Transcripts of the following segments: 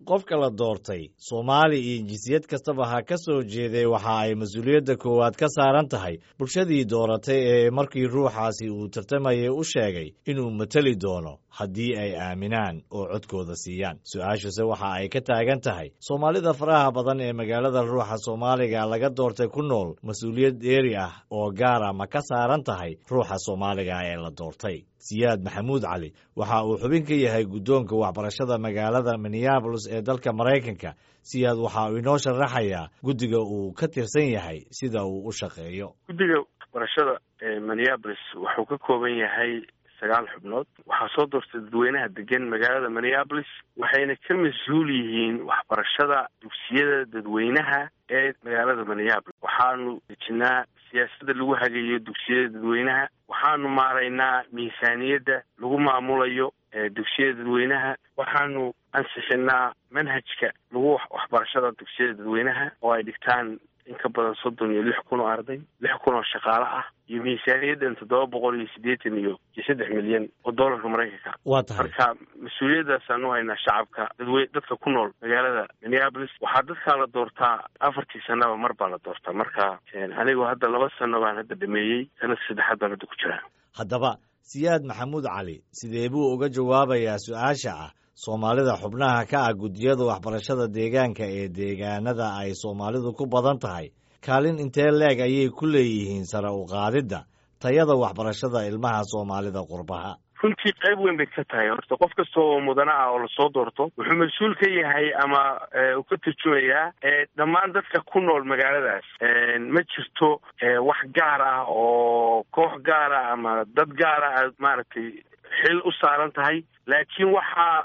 qofka la doortay soomaali iyo jinsiyad kastaba ha ka soo jeeday waxa ay mas-uuliyadda koowaad ka saaran tahay bulshadii dooratay ee markii ruuxaasi uu tartamayay u sheegay inuu mateli doono haddii ay aaminaan oo codkooda siiyaan su-aashuse waxa ay ka taagan tahay soomaalida faraha badan ee magaalada ruuxa soomaaliga laga doortay ku nool mas-uuliyad dheeri ah oo gaara ma ka saaran tahay ruuxa soomaaliga ee la doortay siyaad maxamuud cali waxa uu xubin ka yahay guddoonka waxbarashada magaalada minneabolis ee dalka maraykanka siyaad waxa uu inoo sharaxayaa guddiga uu ka tirsan yahay sida uu u shaqeeyo guddiga waxbarashada ee minneabolis wuxuu ka kooban yahay sagaal xubnood waxaa soo doortay dadweynaha degan magaalada minneabolis waxayna ka mas-uul yihiin waxbarashada dugsiyada dadweynaha ee magaalada minneabolis waxaanu dejinaa siyaasadda lagu hagayo dugsiyada dadweynaha waxaanu maaraynaa miisaaniyadda lagu maamulayo dugsiyada dadweynaha waxaanu ansixinaa manhajka lagu waxbarashada dugsiyada dadweynaha oo ay dhigtaan in ka badan soddon iyo lix kun oo arday lix kun oo shaqaale ah iyo miisaaniyaddan toddoba boqol iyo siddeetan iyo iyo saddex milyan oo doolarka maraykanka waa tahay marka mas-uuliyaddaasaan u haynaa shacabka dadwe dadka ku nool magaalada minneabolis waxaa dadkaa la doortaa afartii sanaba mar baa la doortaa marka anigu hadda laba sano baan hadda dhameeyey sanadka saddexaad baan hadda ku jiraa haddaba siyaad maxamuud cali sidee buu uga jawaabayaa su-aasha ah soomaalida xubnaha ka ah guddiyada waxbarashada deegaanka ee deegaanada ay soomaalidu ku badan tahay kaalin intee leeg ayay ku leeyihiin sare u qaadidda tayada waxbarashada ilmaha soomaalida qurbaha runtii qayb weyn bay ka tahay horta qof kasta oo mudana ah oo lasoo doorto wuxuu mas-uul ka yahay ama uu ka turjumayaa dhammaan dadka ku nool magaaladaas ma jirto wax gaar ah oo koox gaara ama dad gaara aad maaragtay xil u saaran tahay laakiin waxaa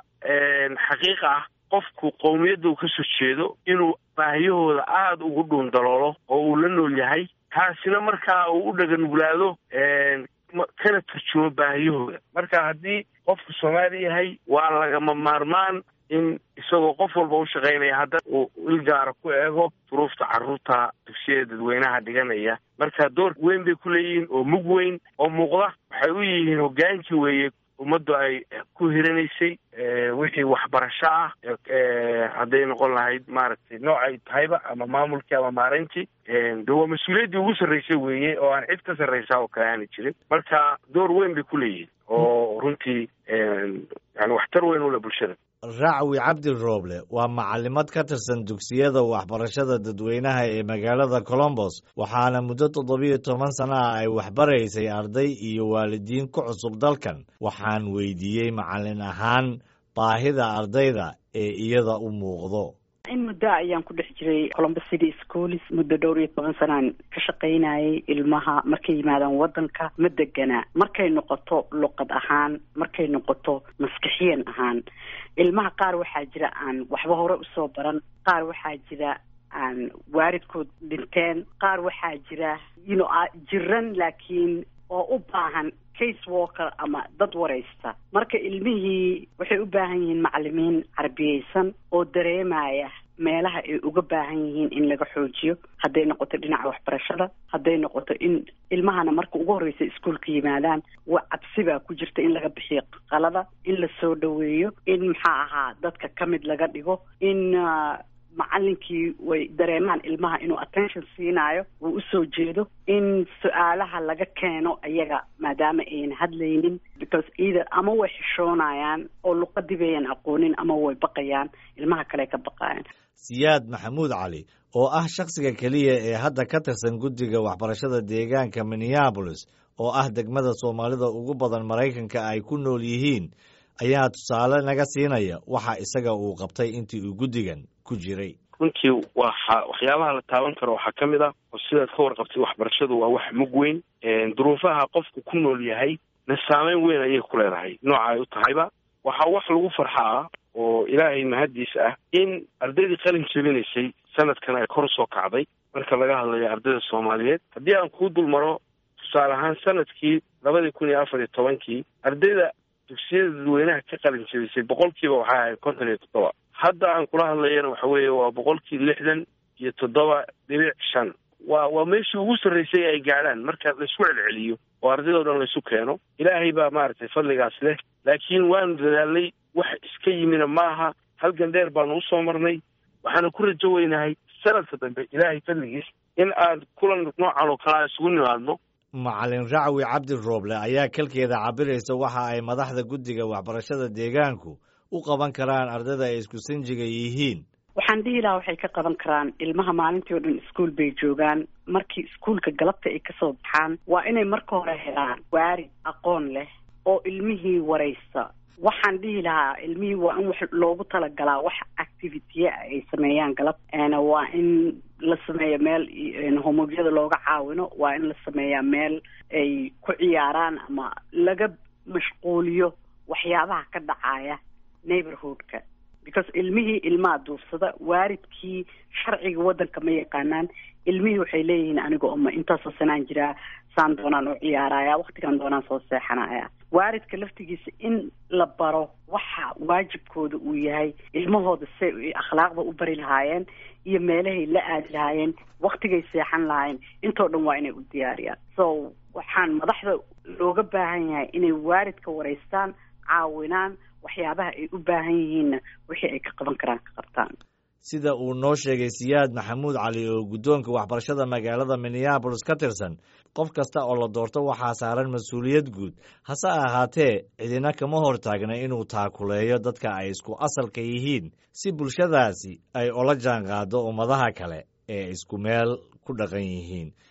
xaqiiq ah qofku qowmiyadda uu kasoo jeedo inuu baahiyahooda aada ugu dhuun daloolo oo uu la nool yahay taasina markaa uu u dhaganuglaado kana turjumo baahiyahooda marka haddii qofku soomaali yahay waa lagama maarmaan in isagoo qof walba u shaqaynaya hadda uu il gaara ku eego duruufta carruurta dugsiyada dadweynaha dhiganaya marka door weyn bay ku leeyihiin oo mug weyn oo muuqda waxay u yihiin hoggaankii weeye ummaddu ay ku hiranaysay wixii waxbarasho ah hadday noqon lahayd maaragtay noocay tahayba ama maamulkii ama maareyntii de waa mas-uuliyaddii ugu sarraysay weeye oo aan cid ka sarraysaa oo kale aana jirin marka door weyn bay ku leeyihiin oo runtii yani waxtar weyn ule bulshada racwi cabdi rooble waa macalimad ka tirsan dugsiyada waxbarashada dadweynaha ee magaalada colombos waxaana muddo toddobiyo toban sana ah ay waxbaraysay arday iyo waalidiin ku cusub dalkan waxaan weydiiyey macalin ahaan baahida ardayda ee iyada u muuqdo in muddo ayaan ku dhex jiray columbus city schools muddo dhowr iyo toban sanaan ka shaqaynayay ilmaha markay yimaadaan waddanka ma degana markay noqoto luqad ahaan markay noqoto maskixiyan ahaan ilmaha qaar waxaa jira aan waxba hore usoo baran qaar waxaa jira aan waalidkood dhinteen qaar waxaa jira yno jiran laakiin oo u baahan case walker ama dad waraysta marka ilmihii waxay u baahan yihiin macalimiin carbiyeysan oo dareemaya meelaha ay uga baahan yihiin in laga xoojiyo hadday noqoto dhinaca waxbarashada hadday noqoto in ilmahana marka ugu horreysa iskuolka yimaadaan wa cabsi baa ku jirta in laga bixiyo qalada in la soo dhoweeyo in maxaa ahaa dadka ka mid laga dhigo in macalinkii way dareemaan ilmaha inuu attention siinaayo uu usoo jeedo in su-aalaha laga keeno iyaga maadaama ayan hadlaynin because either ama way xishoonayaan oo luqadii bayan aqoonin ama way baqayaan ilmaha kale ka baqayaan siyaad maxamuud cali oo ah shakhsiga keliya ee hadda ka tirsan guddiga waxbarashada deegaanka minneabolis oo ah degmada soomaalida ugu badan maraykanka ay ku nool yihiin ayaa tusaale naga siinaya waxa isaga uu qabtay intii uu guddigan ku jiray runtii waxa waxyaabaha la taaban karo waxaa ka mid ah oo sidaad ka warqabtay waxbarashadu waa wax mug weyn duruufaha qofku ku nool yahay na saameyn weyn ayay ku leedahay nooca ay u tahayba waxaa wax lagu farxaa oo ilaahay mahaddiis ah in ardaydii qalin jebinaysay sanadkan ay kor usoo kacday marka laga hadlayo ardayda soomaaliyeed haddii aan kuu dul maro tusaale ahaan sanadkii labadii kun iyo afar iyo tobankii ardayda dugsiyada dadweynaha ka qalin jebisay boqolkiiba waxay ahayd konton iyo toddoba hadda aan kula hadlayana waxa weeye waa boqolkii lixdan iyo toddoba dhibic shan waa waa meeshii ugu sarraysay ay gaadhaan marka laisku celceliyo oo ardaydoo dhan laysu keeno ilaahay baa maaragtay fadligaas leh laakiin waanu dadaalnay wax iska yimina maaha halgan dheer baanu usoo marnay waxaana ku rajo weynahay sanadka dambe ilaahay fadligiis in aan kulan noocan oo kalea isugu nimaadno macalin racwi cabdi rooble ayaa kalkeeda cabiraysa waxa ay madaxda guddiga waxbarashada deegaanku u qaban karaan ardayda ay isku sanjiga yihiin waxaan dhihi lahaa waxay ka qaban karaan ilmaha maalintii oo dhan iskuol bay joogaan markii iskuolka galabta ay kasoo baxaan waa inay marka hore helaan waarid aqoon leh oo ilmihii waraysta waxaan dhihi lahaa ilmihii waa in wax loogu talagalaa wax activitya ay sameeyaan galab waa in la sameeyo meel homogyada looga caawino waa in la sameeyaa meel ay ku ciyaaraan ama laga mashquuliyo waxyaabaha ka dhacaya neighborhoodka because ilmihii ilmaha duursada waaridkii sharciga waddanka ma yaqaanaan ilmihii waxay leeyihiin aniga oma intaasoo sanaan jiraa saan doonaan u ciyaaraya waktigan doonaan soo seexanaya waaridka laftigiisa in la baro waxa waajibkooda uu yahay ilmahooda say akhlaaqda u bari lahaayeen iyo meelahay la aadi lahaayeen waktigay seexan lahaayeen intoo dhan waa inay u diyaariyaan so waxaan madaxda looga baahan yahay inay waaridka waraystaan caawinaan waxyaabaha ay u baahan yihiinna wixii ay ka qaban karaan ka qabtaan sida uu noo sheegay siyaad maxamuud cali oo guddoonka waxbarashada magaalada minneabolis ka tirsan qof kasta oo la doorto waxaa saaran mas-uuliyad guud hase ahaatee cidina kama hor taagna inuu taakuleeyo dadka ay isku asalka yihiin si bulshadaasi ay ola jaan qaado ummadaha kale ee isku meel ku dhaqan yihiin